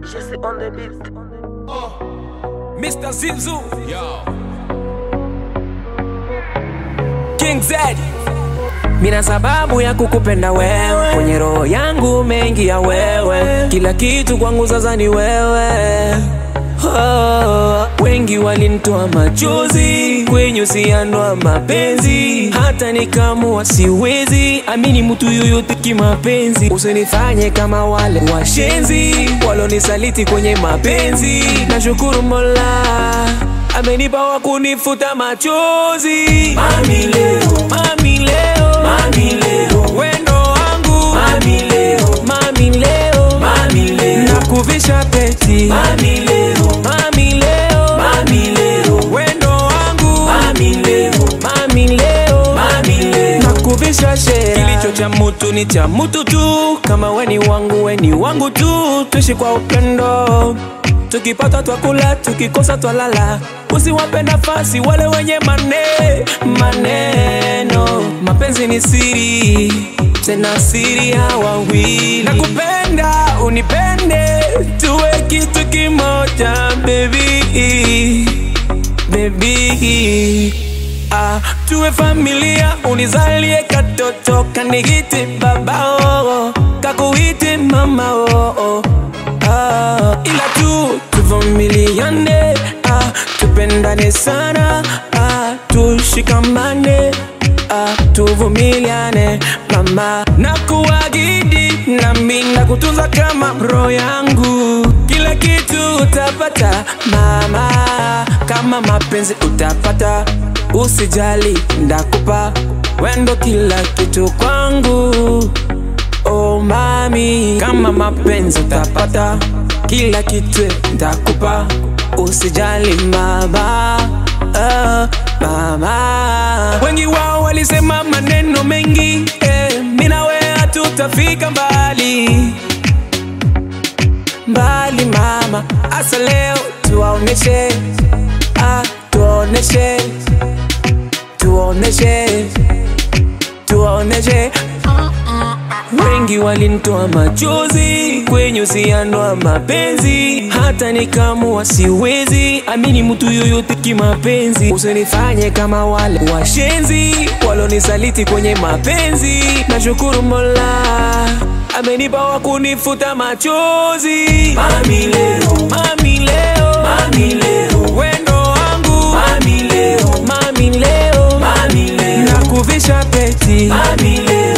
Jesse on the beat. Mr. Zinzu. King Z. Mina sababu ya kukupenda wewe, kwenye roho yangu mengi ya wewe, kila kitu kwangu sasa ni wewe. Oh, wengi walinitoa machozi kwenye uhusiano wa mapenzi, hata nikamua siwezi amini mtu yoyote kimapenzi. Usinifanye kama wale washenzi walonisaliti kwenye mapenzi. Nashukuru Mola amenipa wa kunifuta machozi. Mami leo, mami leo, mami leo, wendo wangu mami leo, mami leo, mami leo, nakuvisha peti mami leo, mami leo, mami leo, wendo wangu mami leo, mami leo, mami leo, nakuvisha shera. Kilicho cha mutu ni cha mutu tu, kama weni wangu weni wangu tu, tuishi kwa upendo tukipata twakula, tukikosa twalala. Usiwape nafasi wale wenye mane maneno. Mapenzi ni siri, tena siri ya wawili. Nakupenda, unipende, tuwe kitu kimoja baby, baby. Ah, tuwe familia, unizalie katoto kanigiti babao, kakuiti mama oh, oh. Ah, ila tu tuvumiliane, ah, tupendane sana, ah, tushikamane, ah, tuvumiliane mama, na kuagidi nami na kutunza kama bro yangu, kila kitu utapata mama, kama mapenzi utapata, usijali ndakupa wendo kila kitu kwangu. Oh mami, kama mapenzi utapata, kila kitu ntakupa, usijali mama, ah, mama. Wengi wao walisema maneno mengi, eh, mimi na wewe hatutafika mbali mbali mama, asa leo tuwaoneshe, ah, tuwaoneshe, tuwaoneshe, tuwaoneshe Wengi walinitoa machozi kwenye uhusiano wa mapenzi, hata nikamua siwezi amini mtu yoyote kimapenzi. Usinifanye kama wale washenzi walonisaliti kwenye mapenzi. Nashukuru Mola amenipa wa kunifuta machozi. Mami leo, mami leo, mami leo, wendo wangu mami leo, mami leo, mami leo, nakuvisha peti mami leo